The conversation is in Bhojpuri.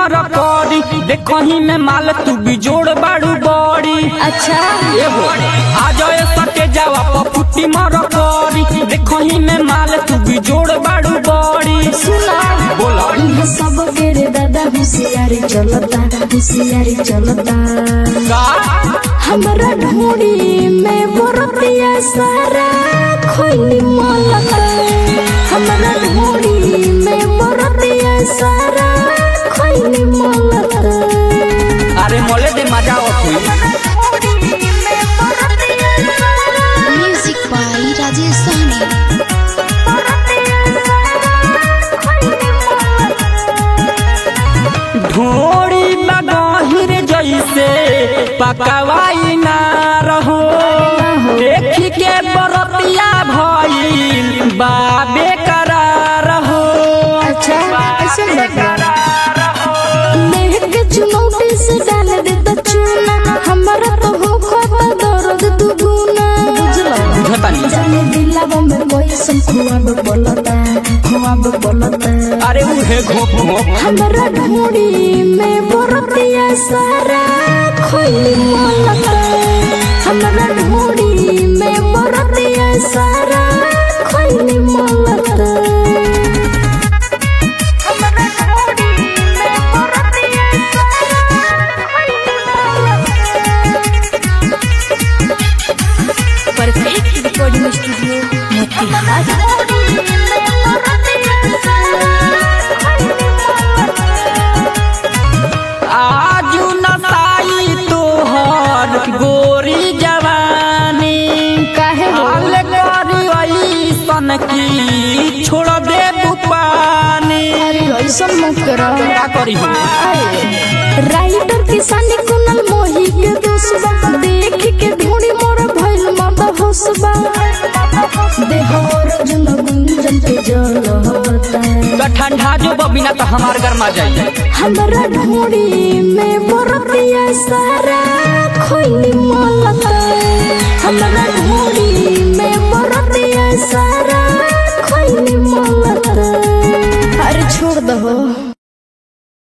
मर करी देखही में माल तू बिजोड़ बाड़ू बड़ी अच्छा एगो आ जाए सटे जावा पपुटी मर करी देखही में माल तू बिजोड़ बाड़ू बड़ी सुना बोला इहाँ सब के रे दादा होशियारी चलता होशियारी चलता का हमरा ढूंढी में बरतिया सारा खोली मलता हमरा ढूंढी में बरतिया सारा खोली मलता अरे मोले दे मजा आवत हुई Music by Rajesh Sahni. ढोड़ी बगहिर जैसे पकवाई ना रहो देख के बरतिया भइल बाबे करार हो अच्छा ऐसे बता लेह के चुनौती से डाल दे तो चूना हमरा तो हो खाता दर्द दुगुना बुझलो बुझतानी जाने दिलावा में कोई सम खुआब बोलता खुआब बोलता अरे उहे घोप घोप हमरा ढूंढी में बरतिया सारा खोली मलता हमरा ढूंढी में बरतिया सारा खोली मलता परफेक्ट रिकॉर्डिंग स्टूडियो मोतिहारी आजू नसाई तोहर गोरी जवानी काहे हो? हाल करी ऐसन की छोड़ दे पानी अरे ऐसा मत करो का करी हम राइटर किसान कुनल मोही के दोस्तबा देख के ढूंढी मोर भइल मत होसबा देह और जुन गुंजन पे जल होता तो ठंडा जो बिना तो हमार घर में जाइए हमरा ढूंढी में बरतिया सारा